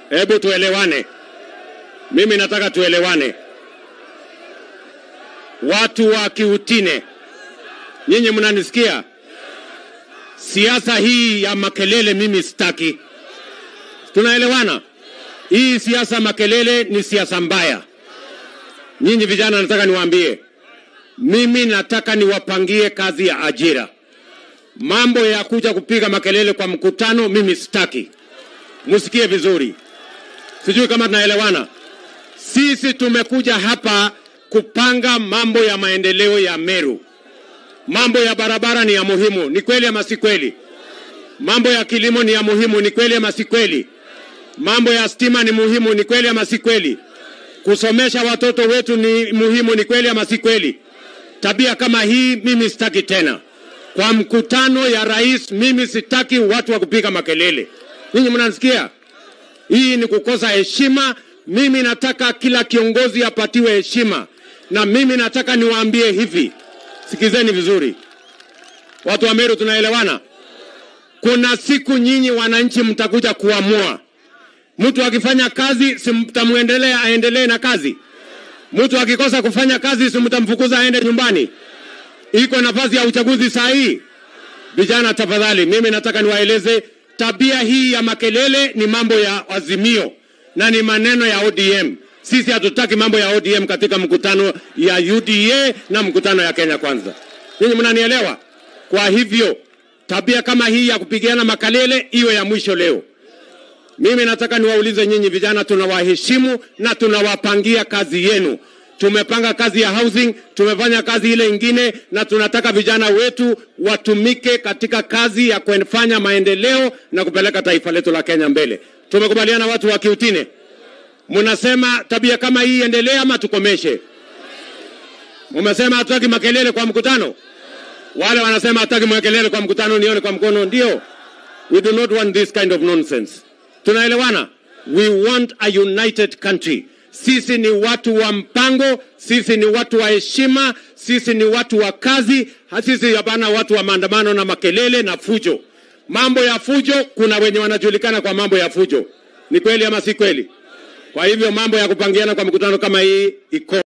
Hebu tuelewane, mimi nataka tuelewane. Watu wa Kiutine, nyinyi mnanisikia? Siasa hii ya makelele mimi sitaki. Tunaelewana? Hii siasa makelele ni siasa mbaya. Nyinyi vijana, nataka niwaambie, mimi nataka niwapangie kazi ya ajira. Mambo ya kuja kupiga makelele kwa mkutano, mimi sitaki. Msikie vizuri, sijui kama tunaelewana. Sisi tumekuja hapa kupanga mambo ya maendeleo ya Meru. Mambo ya barabara ni ya muhimu, ni kweli ama si kweli? Mambo ya kilimo ni ya muhimu, ni kweli ama si kweli? Mambo ya stima ni muhimu, ni kweli ama si kweli? Kusomesha watoto wetu ni muhimu, ni kweli ama si kweli? Tabia kama hii mimi sitaki tena. Kwa mkutano ya rais, mimi sitaki watu wa kupiga makelele. Ninyi mnanisikia? Hii ni kukosa heshima. Mimi nataka kila kiongozi apatiwe heshima, na mimi nataka niwaambie hivi, sikizeni vizuri, watu wa Meru, tunaelewana? Kuna siku nyinyi wananchi mtakuja kuamua. Mtu akifanya kazi, si mtamwendelea aendelee na kazi? Mtu akikosa kufanya kazi, si mtamfukuza aende nyumbani? Iko nafasi ya uchaguzi saa hii. Vijana, tafadhali, mimi nataka niwaeleze tabia hii ya makelele ni mambo ya Azimio na ni maneno ya ODM. Sisi hatutaki mambo ya ODM katika mkutano ya UDA na mkutano ya Kenya Kwanza. Ninyi mnanielewa? Kwa hivyo tabia kama hii ya kupigiana makelele iwe ya mwisho leo. Mimi nataka niwaulize nyinyi vijana, tunawaheshimu na tunawapangia kazi yenu. Tumepanga kazi ya housing, tumefanya kazi ile ingine, na tunataka vijana wetu watumike katika kazi ya kufanya maendeleo na kupeleka taifa letu la Kenya mbele. Tumekubaliana watu wa Kiutine? Mnasema tabia kama hii endelee ama tukomeshe? Mumesema hatutaki makelele kwa mkutano. Wale wanasema hatutaki makelele kwa mkutano, nione kwa mkono. Ndio, we do not want this kind of nonsense. Tunaelewana? We want a united country. Sisi ni watu wa mpango, sisi ni watu wa heshima, sisi ni watu wa kazi, sisi hapana watu wa maandamano na makelele na fujo. Mambo ya fujo, kuna wenye wanajulikana kwa mambo ya fujo. Ni kweli ama si kweli? Kwa hivyo mambo ya kupangiana kwa mkutano kama hii iko